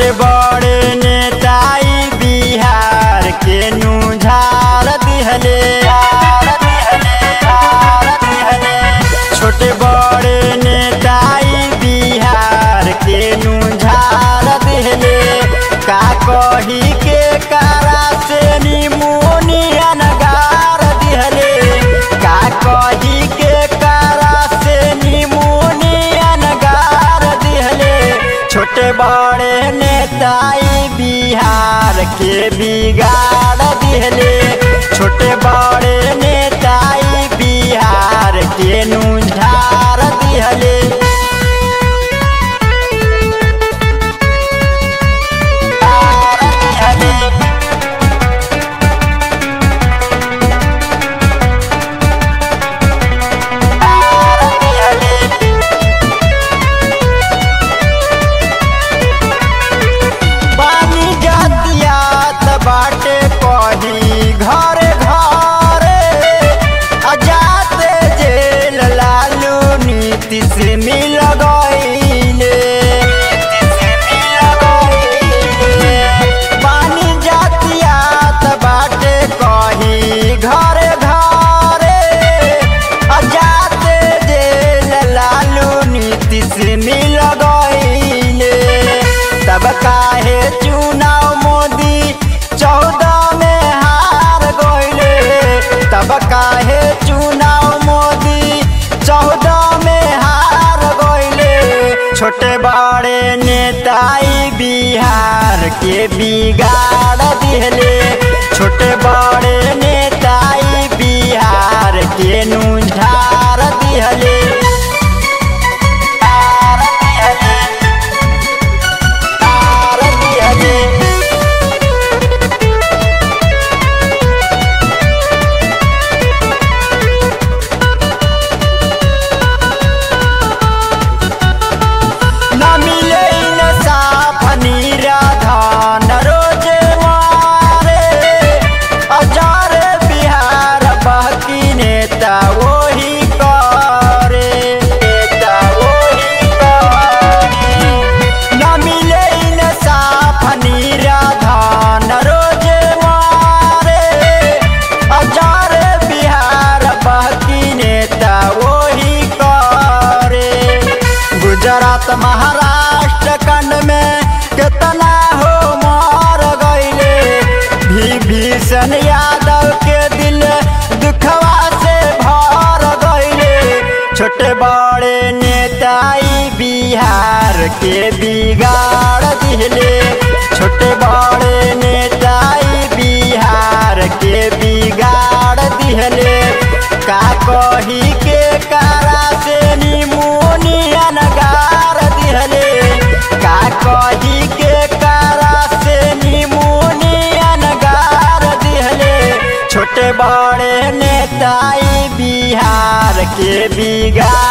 छोटे बड़े नेताई बिहार के नुझार दिहले छोटे बड़े नेताई बिहार के नुझार दिहले का कही के कारा से निमोनिया नगार दिहले का कही के कारा से निमोनिया नगार दिहले छोटे बड़े नेताई बिहार के बिगाड़ दिहले छोटे बड़े नेताई बिहार के नुझार दिहले पानी जातियात बाटे कही घरे घरे अजाते जेल लालू नीति से मिल गईले पानी जातियात बाटे कही घरे घरे अजाते जेल लालू नीति से मिल गईले तब काहे चुनाव मोदी चौदह में हार गईले तब काहे चुनाव मोदी चौदह में हार गईले छोटे बड़े नेताई बिहार के बिगाड़ दिहले छोटे बड़े नेताई बिहार के नुझार दिहले तार दिहले तार दिहले न मिले न साफ निराधान रोजे मारे हजार बिहार बाकी नेता वही करे नेता वही करे न मिले न साफ निराधान रोजे मारे हजार बिहार बाकी नेता वही करे गुजरात महाराष्ट्र खंड में कितना हो मार गईले भी भीषण यादव के दिल दुखवा से भर गईले छोटे बड़े नेताई बिहार के बिगाड़ दिहले छोटे बड़े नेताई बिहार के बिगाड़ दिहले का कही के कारा से निमोनिया नगार दिहले का कही के कारा से निमोनिया नगार दिहले छोटे बड़े नेताई बिहार के बिगाड़